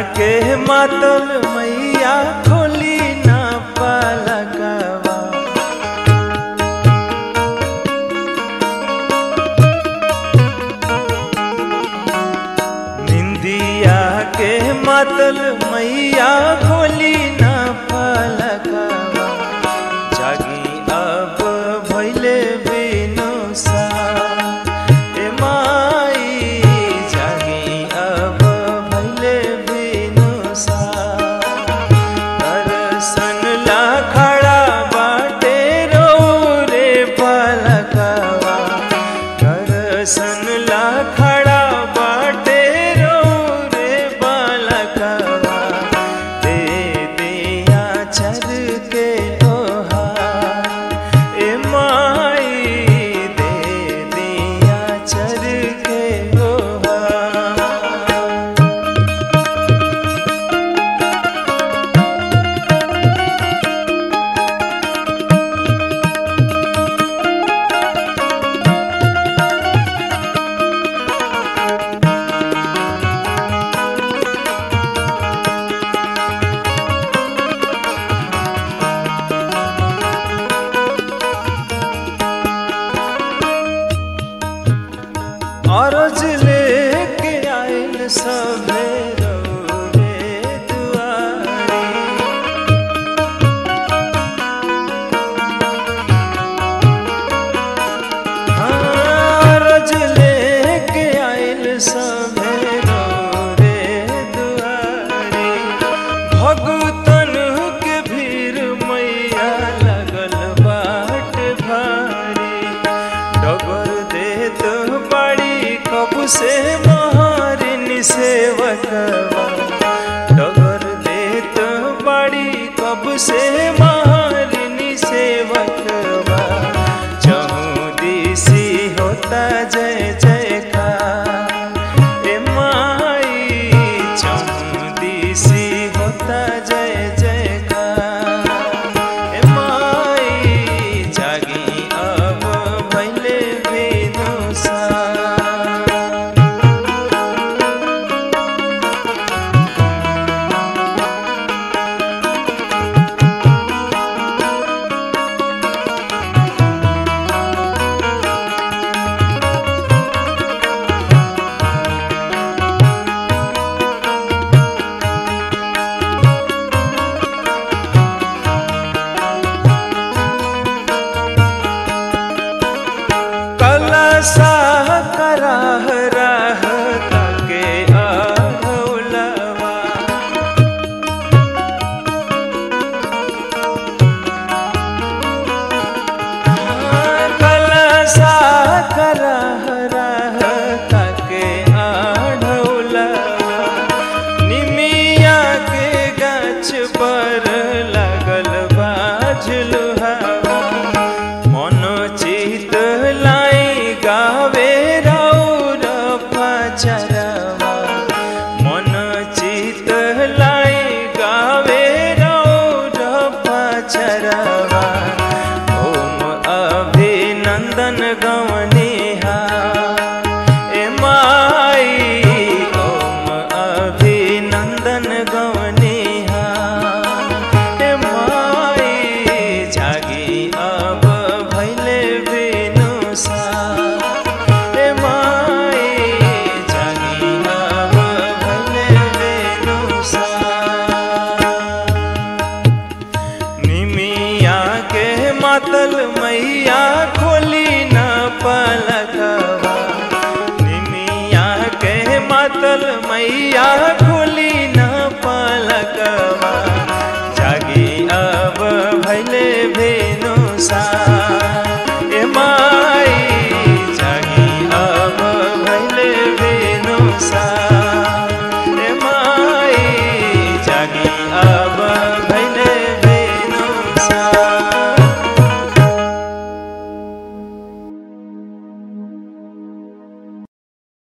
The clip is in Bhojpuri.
के मातल मैया खोली ना पलकवा निंदिया के मातल मैया खोली ना पलकवा जागी अब भैले बिनु सा ए माई जागी अब भैले बिनु सा दर्शन ला खड़ा बाटे रो रे पलकवा दर्शन ला खड़ा बाटे रो रे बालकवा दे दिया चर के ओहा ए माई दे दिया चर के ओहा अरज लेके आइल सभे रौरे दुआरी अरज लेके आइल सभे रौरे दुआरी भगतन के भीड़ मैया लगल बाट भारी डगर देत बाड़ी कब से महारिनी सेवकवा डगर देत बाड़ी कब से महारिनी सेवकवा चहुदिसी होता जय जयकार ए माई चहुदिसी होता जय जयकार ए माई जागी अब भैले बिनुसा कलसा कराह राह तके आहौलवा कलसा कराह राह तके आढ़ौलवा निमिया के गाछ पर लगल बाझलुहावा मन चित लाई गावे रौर पचरवा मन चित लाई गावे रौर पचरवा ओम अभिनंदन गवनिहा ए माई ओम अभिनंदन गवनिहा ए माई जागी अब भैले बिनुसा ए माई जागी अब भैले बिनुसा निमिया के मातल मैया खोली न पलकवा निमिया के मातल मैया